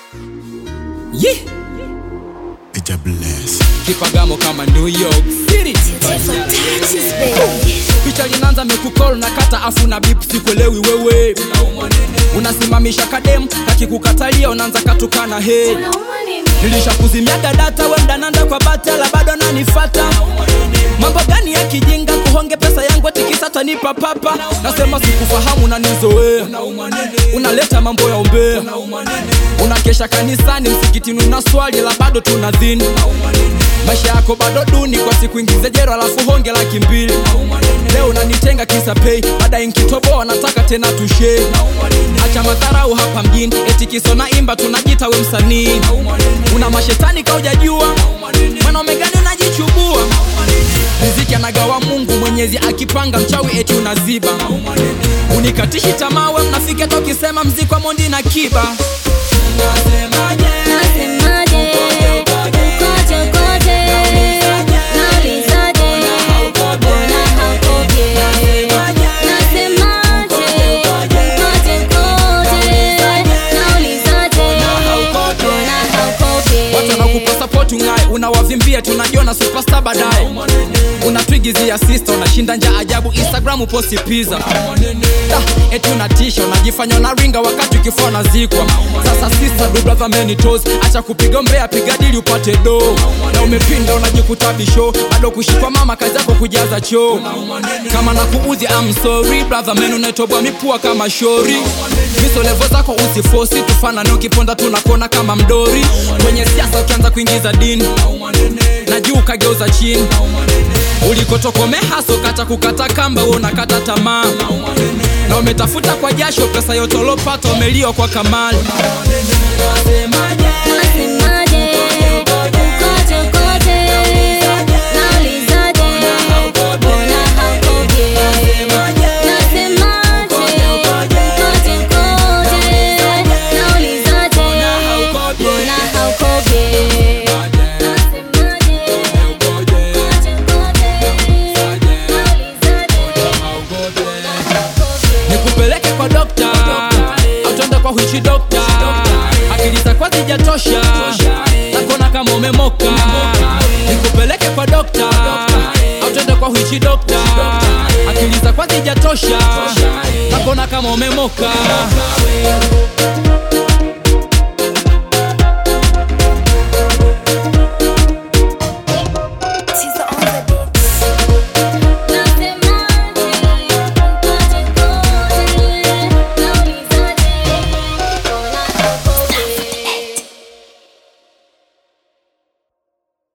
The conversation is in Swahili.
Yeah. Eja bless. Kipagamo kama New York City. Picha linaanza mekukol na kata afu na bip sikuelewi wewe. Unasimamisha kadem kakikukatalia unaanza katukana he. Nilishakuzimiaga data we mdananda kwa batala bado nanifata. Mambo gani ya kijinga kuhonge pesa yangu ati kisa tanipa papa. Nasema sikufahamu na nizoea. Unaleta mambo ya ombea. Unakesha kanisani msikitini una swali la bado tunadhini. Maisha yako bado duni kwa siku ingize jero alafu honge laki mbili. Leo unanitenga kisa pay, baadaye nkitoboa nataka tena tushe. Acha madharau hapa mjini, eti kiso na imba tunajita we msanii. Una mashetani kaujajua, mwanaume gani unajichubua? Riziki anagawa Mungu Mwenyezi akipanga mchawi eti unaziba. Unikatishi tamaa we mnafiki hata ukisema mziki wa Mondi na Kiba. Nasemaje? Nasemaje? Ukoje ukoje? Naulizaje? Mbona haukoje? Nasemaje? Ukoje ukoje? Naulizaje? Mbona haukoje? Watu wanakupa support ungae, unawavimbia tunajiona superstar baadaye. Unatwigizia sister, unashinda njaa ajabu Instagram posti pizza. Da, eti unatisha, unajifanya unaringa wakati ukifua unazikwa. Sasa sister do brother many toes, acha kupiga mbea, piga dili upate do. Na umepinda unajikuta bisho, bado kushikwa mama, kazi yako kujaza choo. Kama nakuudhi I'm sorry brother man, unaitobwa mipua kama shori. Miso levo zako usifosi, tufanane ukiponda tunakona kama mdori. Kwenye siasa ukianza kuingiza dini na juu ukageuza chini ulikotoka haso kata kukata kamba wewe unakata tamaa na umetafuta kwa jasho pesa yote ulopata umelio kwa kamali Nasemaje? Ukoje ukoje? Naulizaje? Mbona haukoje? Nasemaje? Ukoje ukoje? Naulizaje? Mbona haukoje? Nasemaje? Ukoje ukoje? Naulizaje? nikupeleke kwa dokta au twende kwa huichi dokta akili za kwa zijatosha nakona kama umemoka nikupeleke kwa dokta au twende kwa huichi dokta akili za kwa zijatosha nakona kama umemoka